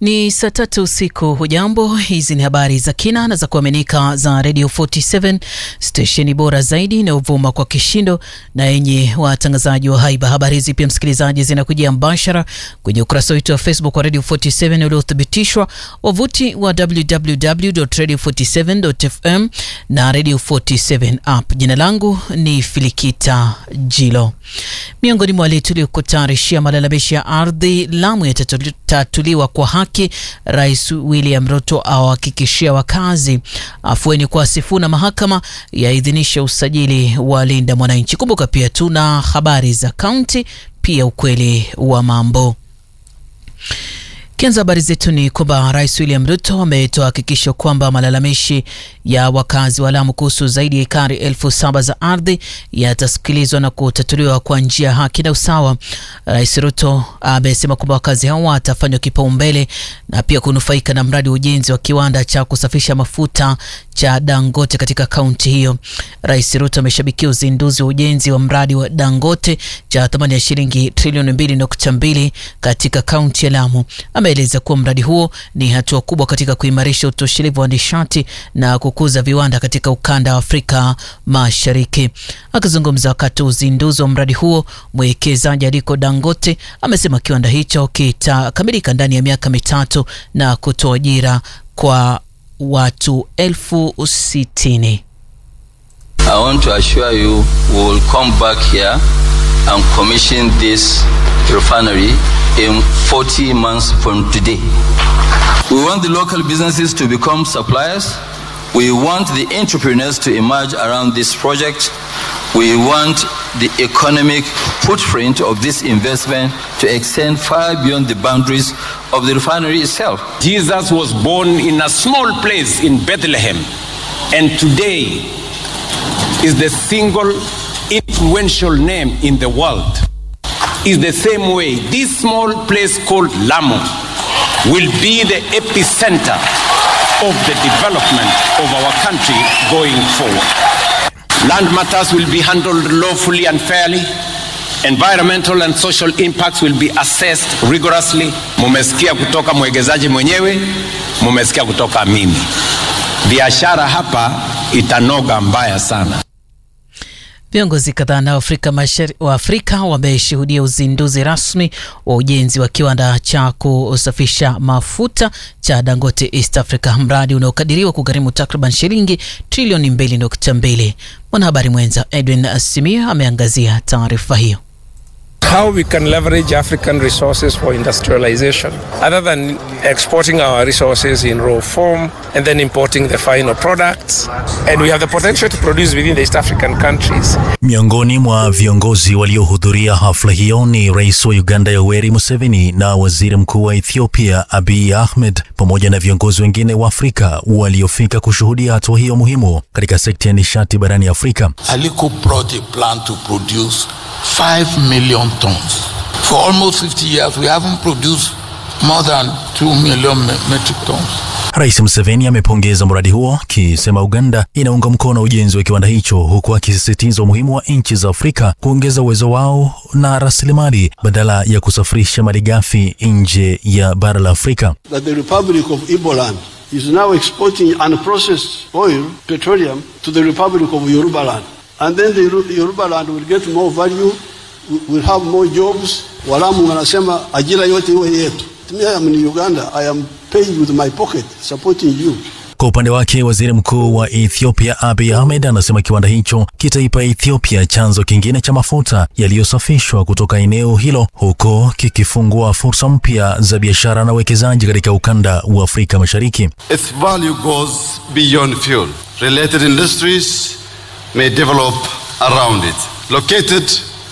Ni saa tatu usiku. Hujambo, hizi ni habari za kina na za kuaminika za Radio 47 stesheni bora zaidi inayovuma kwa kishindo na yenye watangazaji wa haiba. Habari hizi pia, msikilizaji, zinakujia mbashara kwenye ukurasa wetu wa Facebook wa Radio 47 uliothibitishwa, wavuti wa www.radio47.fm na Radio 47 app. Jina langu ni Filikita Jilo. Miongoni mwa wale tuliokutayarishia malalamishi ya ardhi Lamu yatatatuliwa kwa haki. Rais William Ruto awahakikishia wakazi afueni kwa Sifuna. Mahakama yaidhinisha usajili wa Linda Mwananchi. Kumbuka pia tuna habari za kaunti, pia ukweli wa mambo. Kianza habari zetu ni kwamba Rais William Ruto ametoa hakikisho kwamba malalamishi ya wakazi wa Lamu kuhusu zaidi ya ekari elfu saba za ardhi yatasikilizwa na kutatuliwa kwa njia ya haki na usawa. Rais Ruto amesema kwamba wakazi hao watafanywa kipaumbele na pia kunufaika na mradi wa ujenzi wa kiwanda cha kusafisha mafuta cha Dangote katika kaunti hiyo. Rais Ruto ameshabikia uzinduzi wa ujenzi wa mradi wa Dangote cha thamani ya shilingi trilioni mbili nukta mbili katika kaunti ya Lamu. Ameeleza kuwa mradi huo ni hatua kubwa katika kuimarisha utoshelevu wa nishati na kukuza viwanda katika ukanda wa Afrika Mashariki. Akizungumza wakati wa uzinduzi wa mradi huo, mwekezaji Aliko Dangote amesema kiwanda hicho kitakamilika ndani ya miaka mitatu na kutoa ajira kwa watu elfu sitini. I want to assure you we will come back here and commission this refinery in 40 months from today. We want the local businesses to become suppliers. We want the entrepreneurs to emerge around this project. We want the economic footprint of this investment to extend far beyond the boundaries of the refinery itself. Jesus was born in a small place in Bethlehem, and today is the single influential name in the world. Is the same way this small place called Lamu will be the epicenter of the development of our country going forward. Land matters will be handled lawfully and fairly. Environmental and social impacts will be assessed rigorously. Mumesikia kutoka mwegezaji mwenyewe, mumesikia kutoka mimi. Biashara hapa itanoga mbaya sana. Viongozi kadhaa na Afrika Mashariki wa Afrika wameshuhudia uzinduzi rasmi wa ujenzi wa kiwanda cha kusafisha mafuta cha Dangote East Africa, mradi unaokadiriwa kugharimu takriban shilingi trilioni 2.2. Mwanahabari mwenza Edwin Simia ameangazia taarifa hiyo. how we can leverage African resources for industrialization other than exporting our resources in raw form and then importing the final products. And we have the potential to produce within the East African countries. Miongoni mwa viongozi waliohudhuria hafla hiyo ni Rais wa Uganda Yoweri Museveni na Waziri Mkuu wa Ethiopia Abiy Ahmed pamoja na viongozi wengine wa Afrika waliofika kushuhudia hatua hiyo muhimu katika sekta ya nishati barani Afrika. Aliko brought a plan to produce 5 million tons. For almost 50 years, we haven't produced more than 2 million metric tons. Rais Museveni amepongeza mradi huo akisema Uganda inaunga mkono ujenzi wa kiwanda hicho huku akisisitiza umuhimu wa nchi za Afrika kuongeza uwezo wao na rasilimali badala ya kusafirisha malighafi nje ya bara la Afrika. That the Republic of Iboland is now exporting unprocessed oil, petroleum, to the Republic of Yorubaland. And then the Yorubaland will get more value, will have more jobs. Walamu wanasema ajira yote iwe yetu. I am in Uganda. I am paying with my pocket, supporting you. Kwa upande wake waziri mkuu wa Ethiopia Abiy Ahmed anasema kiwanda hicho kitaipa Ethiopia chanzo kingine cha mafuta yaliyosafishwa kutoka eneo hilo, huko kikifungua fursa mpya za biashara na uwekezaji katika ukanda wa Afrika Mashariki. Its value goes beyond fuel. Related industries may develop around it. Located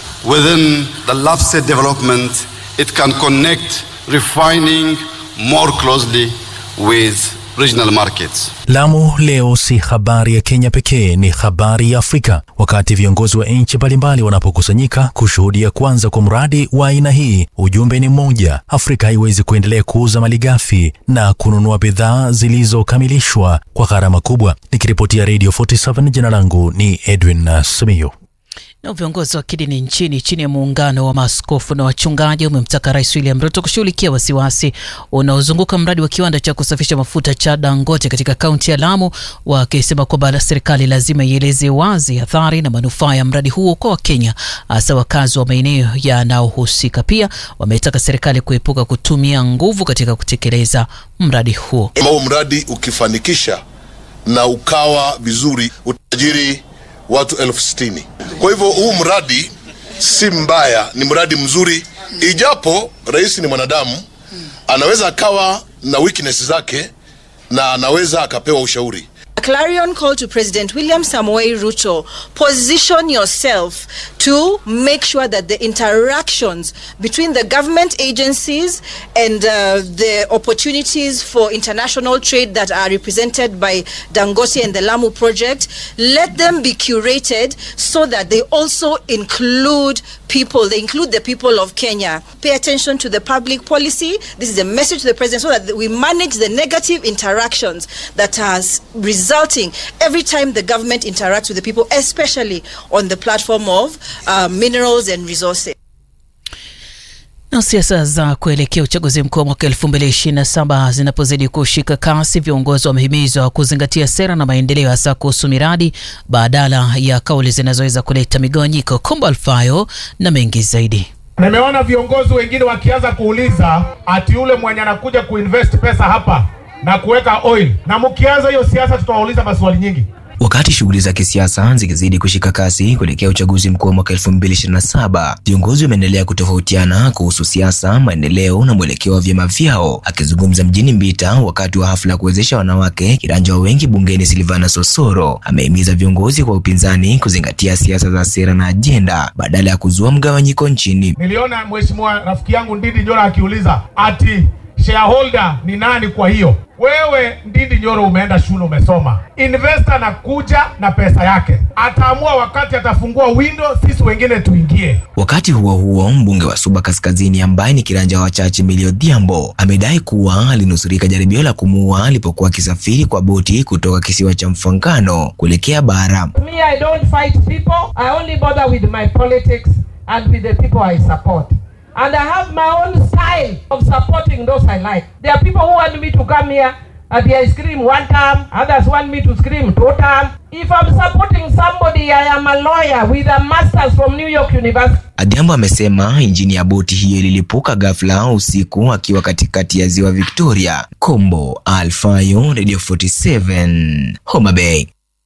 within the LAPSET development, it can connect refining more closely with regional markets. Lamu leo si habari ya Kenya pekee, ni habari ya Afrika. Wakati viongozi wa nchi mbalimbali wanapokusanyika kushuhudia kwanza kwa mradi wa aina hii, ujumbe ni mmoja: Afrika haiwezi kuendelea kuuza malighafi na kununua bidhaa zilizokamilishwa kwa gharama kubwa. Nikiripotia Radio 47, jina langu ni Edwin Simiyu. Na viongozi wa kidini nchini chini ya muungano wa maaskofu na wachungaji umemtaka Rais William Ruto kushughulikia wasiwasi unaozunguka mradi wa kiwanda cha kusafisha mafuta cha Dangote katika kaunti ya Lamu, wakisema kwamba serikali lazima ieleze wazi athari na manufaa ya mradi huo kwa Wakenya, hasa wakazi wa maeneo yanayohusika. Pia wametaka serikali kuepuka kutumia nguvu katika kutekeleza mradi huo. Kama huu mradi ukifanikisha na ukawa vizuri, utajiri watu elfu sitini. Kwa hivyo huu mradi si mbaya, ni mradi mzuri, ijapo rais ni mwanadamu, anaweza akawa na weakness zake na anaweza akapewa ushauri. A clarion call to President William Samoei Ruto position yourself to make sure that the interactions between the government agencies and uh, the opportunities for international trade that are represented by Dangote and the Lamu project, let them be curated so that they also include people, they include the people of Kenya. Pay attention to the public policy. This is a message to the president so that we manage the negative interactions that has resulting every time the government interacts with the people, especially on the platform of uh, minerals and resources. Na siasa za kuelekea uchaguzi mkuu wa mwaka 2027 zinapozidi kushika kasi, viongozi wamehimizwa kuzingatia sera na maendeleo, hasa kuhusu miradi badala ya kauli zinazoweza kuleta migawanyiko. Kombo Alfayo na mengi zaidi. Nimeona viongozi wengine wakianza kuuliza ati yule mwenye anakuja kuinvest pesa hapa na kuweka oil, na mkianza hiyo siasa tutawauliza maswali nyingi. Wakati shughuli za kisiasa zikizidi kushika kasi kuelekea uchaguzi mkuu wa mwaka 2027, viongozi wameendelea kutofautiana kuhusu siasa, maendeleo na mwelekeo wa vyama vyao. Akizungumza mjini Mbita wakati wa hafla ya kuwezesha wanawake kiranja wa wengi bungeni, Silvana Sosoro amehimiza viongozi kwa upinzani kuzingatia siasa za sera na ajenda badala ya kuzua mgawanyiko nchini. Niliona mheshimiwa rafiki yangu Ndindi Nyoro akiuliza ati shareholder ni nani? Kwa hiyo wewe Ndindi Nyoro umeenda shule, umesoma. Investor anakuja na pesa yake, ataamua wakati atafungua window, sisi wengine tuingie. Wakati huo huo, mbunge wa Suba Kaskazini ambaye ni kiranja wa wachache Millie Odhiambo amedai kuwa alinusurika jaribio la kumuua alipokuwa akisafiri kwa boti kutoka kisiwa cha Mfangano kuelekea bara. Me, I don't fight people. I only bother with my politics and with the people I support. And I have my own style of supporting those I like. There are people who want me to come here and I scream one time, others want me to scream two times. If I'm supporting somebody, I am a lawyer with a master's from New York University. Adhiambo amesema injini ya boti hiyo ililipuka ghafla usiku akiwa katikati ya ziwa Victoria. Kombo Alfayo, Radio 47, Homa Bay.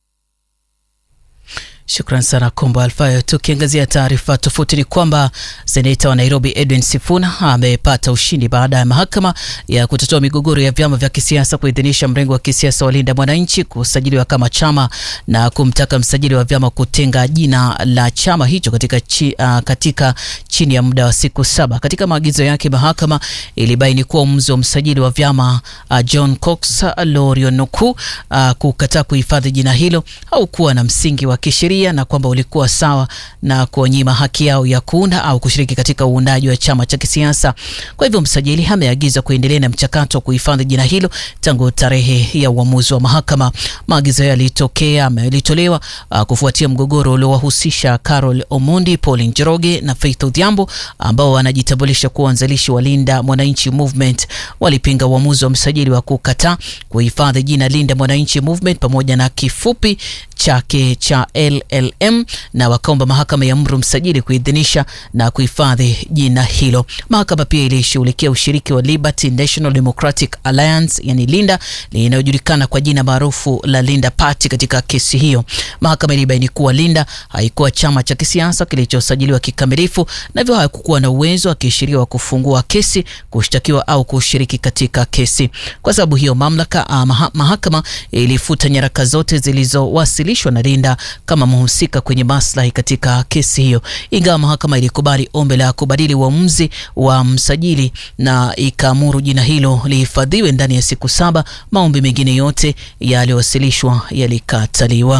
Shukran sana Kombo Alfayo. Tukiangazia taarifa tofauti, ni kwamba seneta wa Nairobi Edwin Sifuna amepata ushindi baada ya mahakama ya kutatua migogoro ya vyama vya kisiasa kuidhinisha mrengo wa kisiasa wa Linda Mwananchi kusajiliwa kama chama na kumtaka msajili wa vyama kutenga jina la chama hicho katika, chi, uh, katika chini ya muda wa siku saba. Katika maagizo yake, mahakama ilibaini kuwa uamuzi wa msajili wa vyama uh, John Cox Lorionuku uh, kukataa kuhifadhi jina hilo haukuwa na msingi wa kisheria na kwamba ulikuwa sawa na kuwanyima haki yao ya kuunda au kushiriki katika uundaji wa chama cha kisiasa. Kwa hivyo msajili ameagizwa kuendelea na mchakato wa kuhifadhi jina hilo tangu tarehe ya uamuzi wa mahakama. Maagizo hayo yalitokea yalitolewa uh, kufuatia mgogoro uliowahusisha Carol Omondi, Pauline Njoroge na Faith Odhiambo ambao wanajitambulisha kuwa wanzilishi wa Linda Mwananchi Movement. Walipinga uamuzi wa msajili wa kukataa kuhifadhi jina Linda Mwananchi Movement pamoja na kifupi chake cha LLM na wakaomba mahakama ya mru msajili kuidhinisha na kuhifadhi jina hilo. Mahakama pia ilishughulikia ushiriki wa Liberty National Democratic Alliance yani Linda inayojulikana kwa jina maarufu la Linda Party katika kesi hiyo. Mahakama ilibaini kuwa Linda haikuwa chama cha kisiasa kilichosajiliwa kikamilifu na hivyo hakukuwa na uwezo wa kisheria wa kufungua kesi, kushtakiwa au kushiriki katika kesi. Kwa sababu hiyo, mamlaka uh, maha, mahakama ilifuta nyaraka zote zilizowasilishwa na Linda kama mhusika kwenye maslahi katika kesi hiyo, ingawa mahakama ilikubali ombi la kubadili uamuzi wa msajili na ikaamuru jina hilo lihifadhiwe ndani ya siku saba. Maombi mengine yote yaliyowasilishwa yalikataliwa.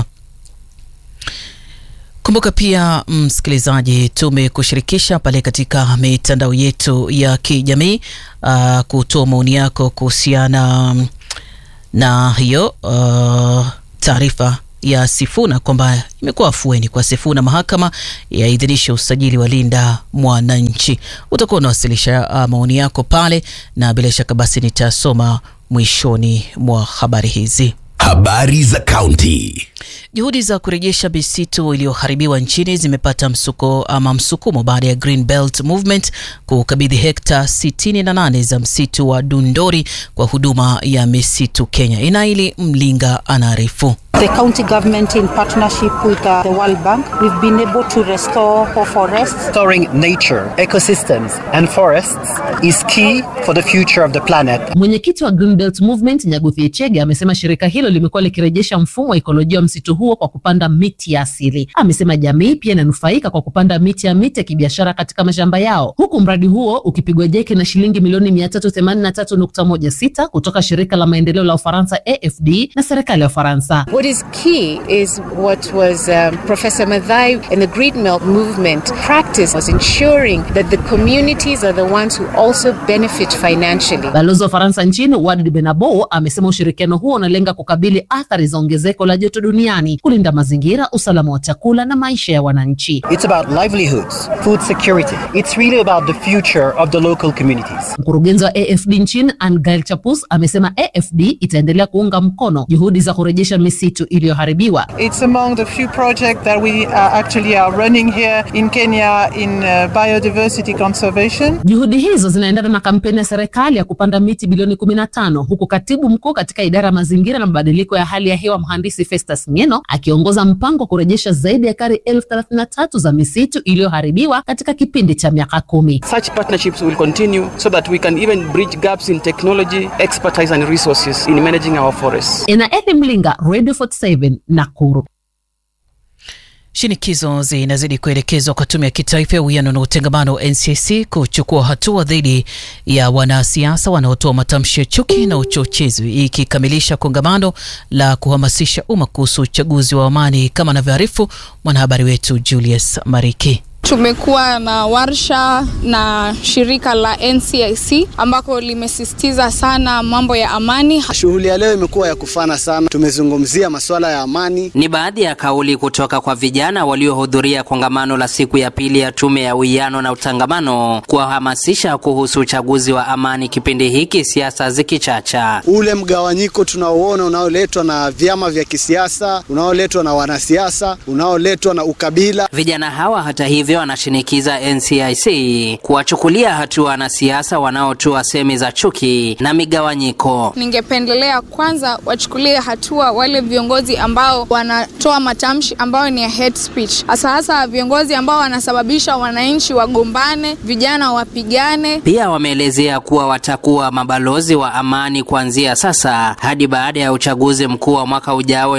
Kumbuka pia msikilizaji, tumekushirikisha pale katika mitandao yetu ya kijamii uh, kutoa maoni yako kuhusiana na hiyo uh, taarifa ya Sifuna kwamba imekuwa afueni kwa Sifuna. Mahakama yaidhinisha usajili wa Linda Mwananchi. Utakuwa unawasilisha uh, maoni yako pale, na bila shaka basi nitasoma mwishoni mwa habari hizi. Habari za kaunti. Juhudi za kurejesha misitu iliyoharibiwa nchini zimepata msuko ama msukumo baada ya Green Belt Movement kukabidhi hekta 68 za msitu wa Dundori kwa huduma ya misitu Kenya. Inaili Mlinga anaarifu. The county government in partnership with uh, the World Bank, we've been able to restore our forests. Restoring nature, ecosystems and forests is key for the future of the planet. Mwenyekiti wa Green Belt Movement Nyaguthi Echege amesema shirika hilo limekuwa likirejesha mfumo wa ekolojia wa msitu huo kwa kupanda miti ya asili. Amesema jamii pia inanufaika kwa kupanda miti ya miti ya kibiashara katika mashamba yao, huku mradi huo ukipigwa jeki na shilingi milioni 383.16 kutoka shirika la maendeleo la Ufaransa AFD na serikali ya Ufaransa. What is key is what was um, Professor Madhai and the Green Belt movement practice was ensuring that the communities are the ones who also benefit financially. Balozi wa Ufaransa nchini Walid Benabo amesema ushirikiano huo unalenga kukabili athari za ongezeko la joto duniani, kulinda mazingira, usalama wa chakula na maisha ya wananchi. It's about livelihoods, food security. It's really about the future of the local communities. Mkurugenzi wa AFD nchini Angail Chapus amesema AFD itaendelea kuunga mkono juhudi za kurejesha misitu iliyoharibiwa. It's among the few projects that we uh, actually are running here in Kenya in uh, biodiversity conservation. Juhudi hizo zinaendana na kampeni ya serikali ya kupanda miti bilioni 15 huku katibu mkuu katika idara ya mazingira na mabadiliko ya hali ya hewa mhandisi Festus Ngeno akiongoza mpango wa kurejesha zaidi ya ekari elfu thelathini na tatu za misitu iliyoharibiwa katika kipindi cha miaka kumi. Such partnerships will continue so that we can even bridge gaps in technology, expertise and resources in managing our forests. Enaeli Mlinga, Radio 47 Nakuru. Shinikizo zinazidi kuelekezwa kwa tume ya kitaifa ya uwiano na utengamano NCC kuchukua hatua dhidi ya wanasiasa wanaotoa matamshi ya chuki na uchochezi, ikikamilisha kongamano la kuhamasisha umma kuhusu uchaguzi wa amani, kama anavyoarifu mwanahabari wetu Julius Mariki. Tumekuwa na warsha na shirika la NCIC ambako limesisitiza sana mambo ya amani. Shughuli ya leo imekuwa ya kufana sana, tumezungumzia masuala ya amani. Ni baadhi ya kauli kutoka kwa vijana waliohudhuria kongamano la siku ya pili ya tume ya uwiano na utangamano kuwahamasisha kuhusu uchaguzi wa amani kipindi hiki siasa zikichacha. Ule mgawanyiko tunaoona unaoletwa na vyama vya kisiasa, unaoletwa na wanasiasa, unaoletwa na ukabila. Vijana hawa hata hivyo wanashinikiza NCIC kuwachukulia hatua wanasiasa wanaotoa semi za chuki na migawanyiko. Ningependelea kwanza wachukulie hatua wale viongozi ambao wanatoa matamshi ambayo ni ya hate speech, hasa hasa viongozi ambao wanasababisha wananchi wagombane, vijana wapigane. Pia wameelezea kuwa watakuwa mabalozi wa amani kuanzia sasa hadi baada ya uchaguzi mkuu wa mwaka ujao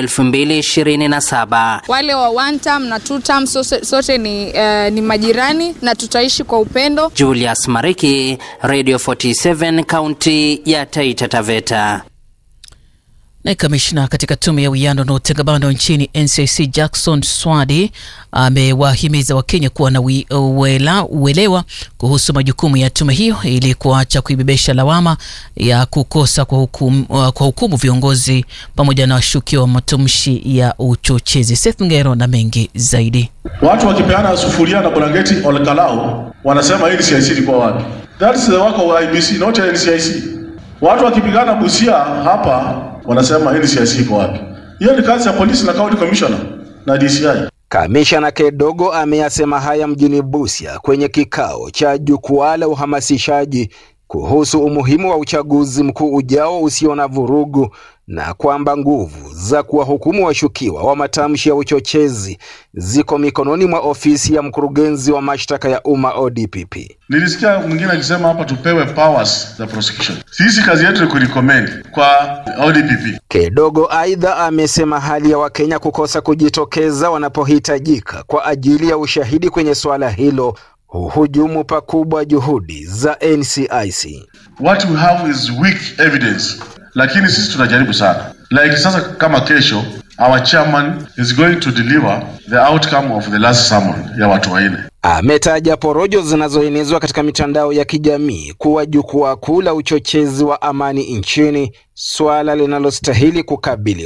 2027. Wale wa one term na two term sote, sote ni uh, ni majirani na tutaishi kwa upendo. Julius Mariki, Radio 47, kaunti ya Taita Taveta. Naye kamishna katika tume ya uwiano na utengamano nchini NCC Jackson Swadi amewahimiza Wakenya kuwa na uwela, uelewa kuhusu majukumu ya tume hiyo ili kuacha kuibebesha lawama ya kukosa kwa hukumu, kwa hukumu viongozi pamoja na washukiwa wa matamshi ya uchochezi. Seth Ngero na mengi zaidi. Watu wakipeana sufuria na blanketi olekalau wanasema hii NCIC ilikuwa wapi? That is the work of IBC, not NCIC. Watu wakipigana Busia hapa wanasema NCIC iko wapi? Hiyo ni kazi ya polisi na county commissioner na DCI. Kamishna Kedogo ameyasema haya mjini Busia kwenye kikao cha jukwaa la uhamasishaji kuhusu umuhimu wa uchaguzi mkuu ujao usio na vurugu na kwamba nguvu za kuwahukumu washukiwa wa matamshi ya uchochezi ziko mikononi mwa ofisi ya mkurugenzi wa mashtaka ya umma ODPP. Nilisikia mwingine akisema hapa tupewe powers za prosecution. Sisi kazi yetu ni kurecommend kwa ODPP. Kedogo aidha amesema hali ya Wakenya kukosa kujitokeza wanapohitajika kwa ajili ya ushahidi kwenye suala hilo huhujumu pakubwa juhudi za NCIC. What we have is weak evidence, lakini sisi tunajaribu sana. Like sasa kama kesho our chairman is going to deliver the outcome of the last summon ya watu wanne. Ametaja porojo zinazoenezwa katika mitandao ya kijamii kuwa jukwaa kuu la uchochezi wa amani nchini, swala linalostahili kukabiliwa.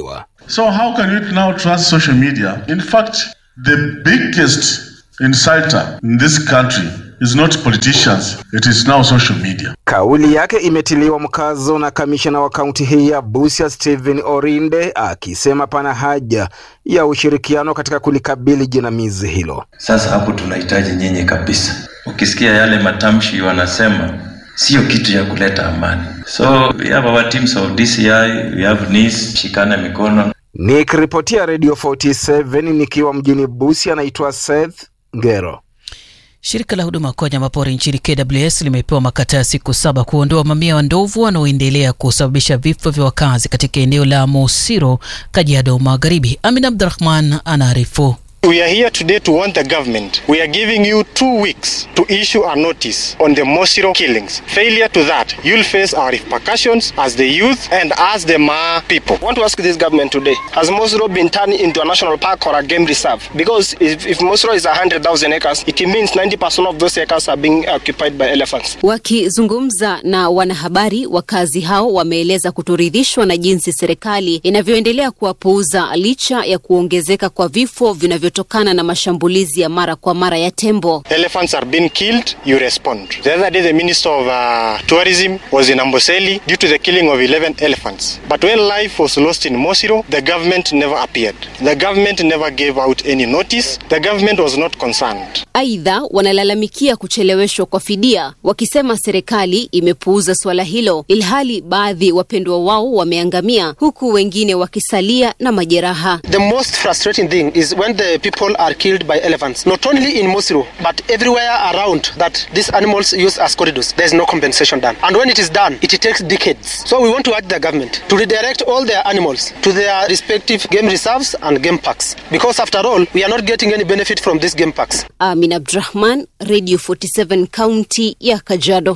So how can we now trust social media? In fact, the biggest insulter in this country is not politicians, it is now social media. Kauli yake imetiliwa mkazo na kamishna wa kaunti hii ya Busia Stephen Orinde akisema pana haja ya ushirikiano katika kulikabili jinamizi hilo. Sasa hapo tunahitaji nyinyi kabisa. Ukisikia yale matamshi wanasema sio kitu ya kuleta amani. So we have our teams of DCI, we have NIS, shikana mikono. Nikiripotia Radio 47 nikiwa mjini Busia, anaitwa Seth Ngero. Shirika la huduma kwa wanyamapori nchini KWS limepewa makataa ya siku saba kuondoa mamia wa ndovu wanaoendelea kusababisha vifo vya wakazi katika eneo la Mosiro, Kajiado Magharibi. Amin Abdurahman anaarifu. We are here today to warn the government. We are giving you two weeks to issue a notice on the Mosiro killings. Failure to that, you'll face our repercussions as the youth and as the Ma people. I want to ask this government today, has Mosiro been turned into a national park or a game reserve? Because if, if Mosiro is 100,000 acres, it means 90% of those acres are being occupied by elephants. Wakizungumza na wanahabari, wakazi hao wameeleza kutoridhishwa na jinsi serikali inavyoendelea kuwapuuza licha ya kuongezeka kwa vifo vinavyo tokana na mashambulizi ya mara kwa mara ya tembo. Elephants are being killed, you respond. The other day the Minister of uh, Tourism was in Amboseli due to the killing of 11 elephants. But when life was lost in Mosiro, the government never appeared. The government never gave out any notice. The government was not concerned. Aidha, wanalalamikia kucheleweshwa kwa fidia, wakisema serikali imepuuza suala hilo, ilhali baadhi wapendwa wao wameangamia, huku wengine wakisalia na majeraha. The most frustrating thing is when the people are killed by elephants, not only in Mosiro, but everywhere around that these animals use as corridors. There is no compensation done. And when it is done, it takes decades. So we want to urge the government to redirect all their animals to their respective game reserves and game parks. Because after all, we are not getting any benefit from these game parks. Amin Abdurahman, Radio 47 kaunti ya Kajiado.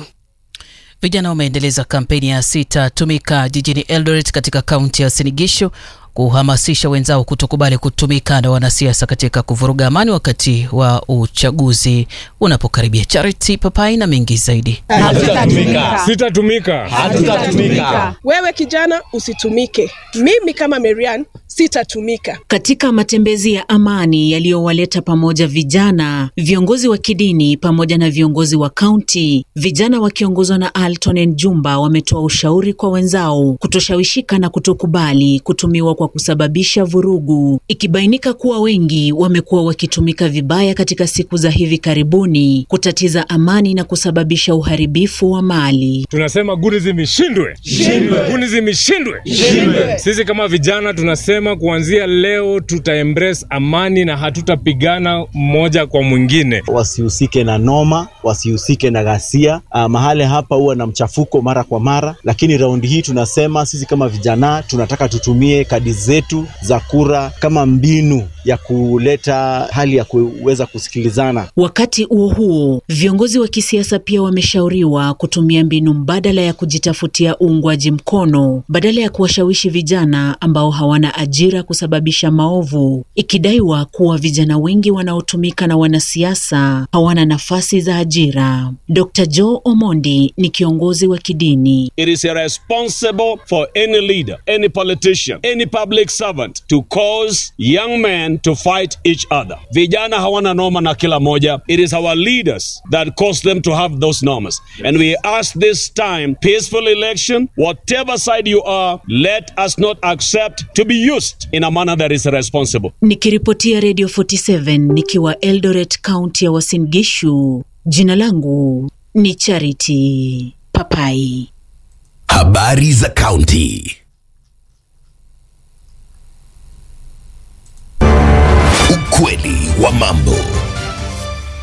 Vijana wameendeleza kampeni ya sitatumika jijini Eldoret katika kaunti ya Uasin Gishu kuhamasisha wenzao kutokubali kutumika na wanasiasa katika kuvuruga amani wakati wa uchaguzi unapokaribia. Charity Papai na mengi zaidi. Hatutatumika. Sitatumika. Hatutatumika. Wewe kijana usitumike. Mimi kama Marian sitatumika. Katika matembezi ya amani yaliyowaleta pamoja vijana, viongozi wa kidini pamoja na viongozi wa kaunti, vijana wakiongozwa na Alton Jumba wametoa ushauri kwa wenzao kutoshawishika na kutokubali kutumiwa kwa kusababisha vurugu, ikibainika kuwa wengi wamekuwa wakitumika vibaya katika siku za hivi karibuni kutatiza amani na kusababisha uharibifu wa mali. Tunasema gunism ishindwe, gunism ishindwe. Sisi kama vijana tunasema kuanzia leo tuta embrace amani na hatutapigana mmoja kwa mwingine. Wasihusike na noma, wasihusike na ghasia. Uh, mahali hapa huwa na mchafuko mara kwa mara, lakini raundi hii tunasema sisi kama vijana tunataka tutumie kadi zetu za kura kama mbinu ya kuleta hali ya kuweza kusikilizana. Wakati huo huo, viongozi wa kisiasa pia wameshauriwa kutumia mbinu mbadala ya kujitafutia uungwaji mkono badala ya kuwashawishi vijana ambao hawana ajira kusababisha maovu, ikidaiwa kuwa vijana wengi wanaotumika na wanasiasa hawana nafasi za ajira. Dr. Joe Omondi ni kiongozi wa kidini. It is irresponsible for any leader, any politician, any public servant to cause young men to fight each other. Vijana hawana noma na kila moja. It is our leaders that cause them to have those norms. And we ask this time, peaceful election, whatever side you are, let us not accept to be used in a manner that is irresponsible. Nikiripotia Radio 47 nikiwa Eldoret, kaunti ya Uasin Gishu, jina langu ni Charity Papai. Habari za kaunti. Ukweli wa mambo.